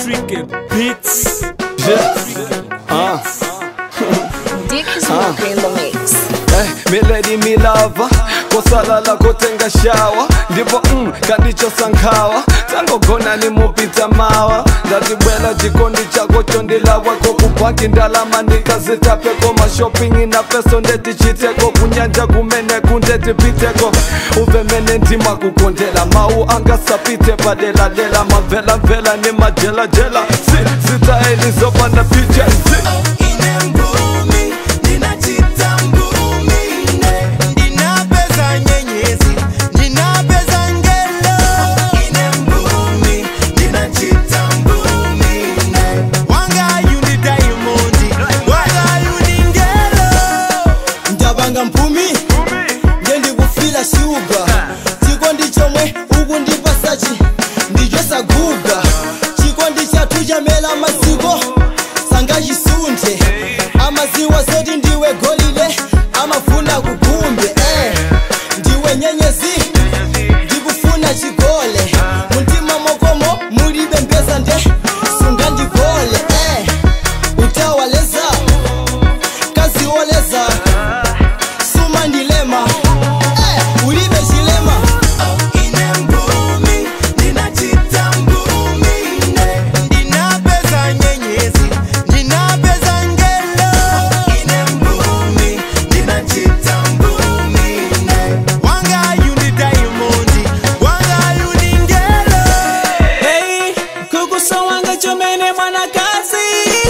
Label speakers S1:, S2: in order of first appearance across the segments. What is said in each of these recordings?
S1: Tricky Beats.
S2: Ah.
S3: Dick is smoking in the mix.
S2: Eh, milady milava kosalala kotenga shawa ndipo mm, kandichosankhawa tangogona nimupita mawa ndatibwela chikondi chako chondilawa kokupaki ndalama ndikazitapeko mashopingi na peso ndetichiteko kunyanja kumene kundetipiteko uvemene ndima kukondela mawu angasapite padeladela mamvelamvela ni majelajela si, sitaeli zopanda picha si.
S4: ine mbumi ndinachita mbumi ne ndinapeza nyenyezi ndinapeza ngelo ine mbumi ndinachita mbumi ne wangayu ndi daimondi wangayu ndi ngelo
S5: ndabanga mphumi ngendikufila shuga chikondi chomwe uku ndipasachi ndichosaguga chikondi chathu chamela maziko sangachisunte amaziwa zoti ndiwe golile amafuna kugumbe eh. ndiwe nyenyezi ndikufuna chigole muntima mokomo mulibe mbeza nde sungandivole eh. utawaleza kazioleza suma ndilema eh, ulibe chilema
S4: ine mbumi ndinachita mbumi ne ndinapeza nyenyezi ndinapeza ngelo ine mbumi ndinachita mbumi ne wangayu ndi daimondi wangayu ndi ngelo
S1: Hey, kukusawanga chomene mwanakazi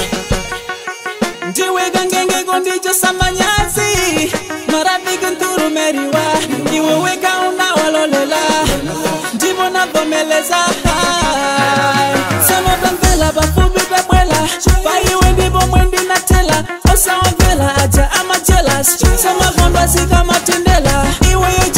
S1: ndiwe kangengeko ndicho samanyazi marafiki nturumeriwa iwe weka unawalolela ndipo navomeleza sanotamvela pafupi pabwela paiwe ndipo mwendinatela osawamvela aja amajelas samakondo asikamatendela iweyo